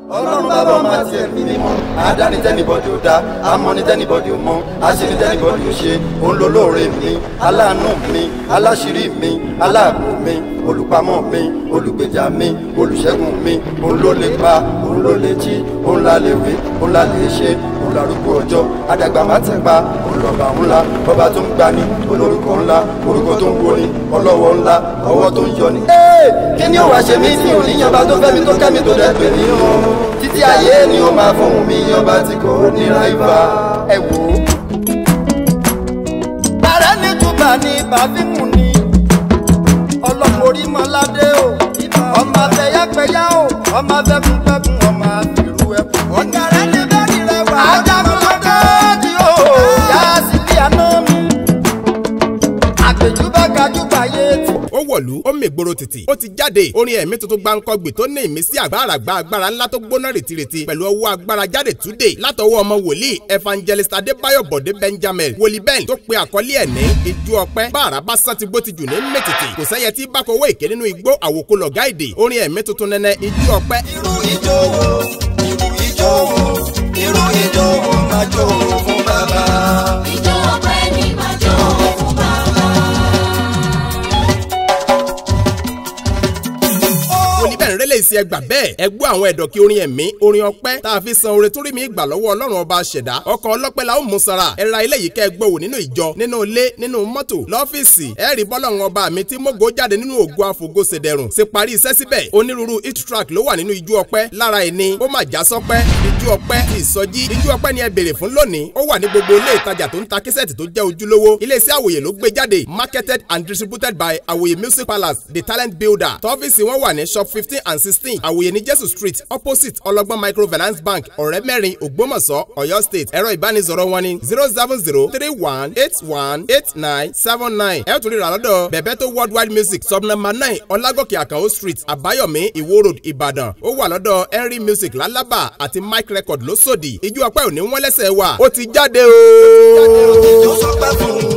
ọlọ́run bàbá ọmọ àti ẹ̀mí mímọ́ àdáni tẹ́nibọ́dì ò dá amọ̀ni tẹ́nibọ́dì ò mọ̀ àṣírí tẹ́nibọ́dì ò ṣe òun ló lóore mi aláàánú mi aláṣírí mi aláàbò mi olùpamọ́ mi olùgbèjà mi olùṣẹ́gun mi òun ló lè pa òun ló lè jí òun la lè wí òun la lè ṣe òun larúgbó ọjọ́ àdàgbà má ti pa òun lọ́ba ńlá bọ́ba tó ń gbani olórúkọ ńlá orúkọ tó ń woni ọlọ́wọ́ ńlá ọwọ́ tó ń yọni. kí ni ó wàá ṣe mí tí òníyànba tó fẹ́ mi tó kẹ́ mi tó dẹ́ pè mí o títí ayé ni ó máa fún mi ọba tí kò ní ráìvà ẹ wò ó. bàrẹ́ ní túbà ní bàfíìmù ni ọlọ́run orí mọ́ládé o ọmọ afẹ́yàpẹ́yà o ọmọ afẹ́kùnfẹ́kùn ọmọ àfìrú ẹ̀kún. ọ̀gẹ̀rẹ̀ ní bẹ́ẹ̀ni rẹ̀ wá. ajagunlọ́dé tí o yá sílé àná mi. àgbèjúbà gajúbà yé ti. ó wọ̀lú ó mègboro títì ó ti jáde orin ẹ̀mí tuntun gbáǹkọ́gbì tó ní ìmísí àgbàrà gba agbára ńlá tó gbóná rìtìrìtì pẹ̀lú ọwọ́ agbára jáde túdè látọwọ́ ọmọ wòlíì evangelist adébáyọ̀ bọ̀dé benjamin wòlíì bẹ́ẹ̀ tó pe àkọlé ẹ̀ ní ìjú ọpẹ́ bá àràbá sán ti gbó ti jù ní mẹ́tìtì kò sẹ́yẹ tí bá kọwọ́ èké nínú igbó àwòkọ́ lọ̀gá èdè orin ẹ̀mí tuntun nẹ́nẹ́ ìjú ọpẹ́ irú ijó wo irú ijó wo irú ijó wo máa jó fún bàbá. Ìjọ ọpẹ́ ni màá jó fún bàbá. wòlíì bẹ́ẹ̀ ń rẹ́lẹ̀ ìsì ẹgbà bẹ́ẹ̀ ẹ gbọ́ àwọn ẹ̀dọ̀ kí orin ẹ̀mí orin ọpẹ́ tá a fi san oore tó rí mi gbà lọ́wọ́ ọlọ́run ọba ṣẹ̀dá ọkàn ọlọ́pẹ́ la ó mú sara ẹ ra ilé yìí kẹ́ ẹ gbọ́ wò nínú ìjọ nínú ilé nínú mọ́tò lọ́fíìsì ẹ rí bọ́lọ́run ọba mi tí mógó jáde nínú ògo àfògo ṣèdẹ̀rùn ṣe parí iṣẹ́ síbẹ̀ onírúurú hit track ló wà nínú ijó ọpẹ́ lára ẹni ó mà já sọpẹ́ ijó ọpẹ́ ti ìsọjí ijó ọpẹ́ ni ẹ béèrè fún lónìí ó wà ní gbogbo ilé ìtajà tó ń ta kísẹ́ẹ̀tì tó jẹ́ ojúlówó iléeṣẹ́ àwòyè ló gbé jáde marketed and distributed by àwòyè music palace the talent builder tọ́fíìsì wọn wà ní shop fifteen and sixteen àwòyè ní jésù street opposite ọlọ́gbọ́n microfinance bank ọ̀rẹ́ mẹ́rin ògbómọ̀ṣọ́ ọ̀yọ́ state ẹ̀rọ ìbánisọ̀rọ̀ wọn ní zero seven zero three one eight one eight nine seven nine ẹ̀ tún rí ra lọ́dọ̀ bẹ̀bẹ̀ tó worldwide music sub number nine ọlágòkè àkànó street àbáyọ̀mí ìwó road ìbàdàn ó wà lọ́dọ̀ henry music lálábà àti mike record lóṣòdì ìjú ọpẹ́ òní wọ́n lẹ́sẹ̀ wà ó ti jáde o. ìjó sọpẹ́ fún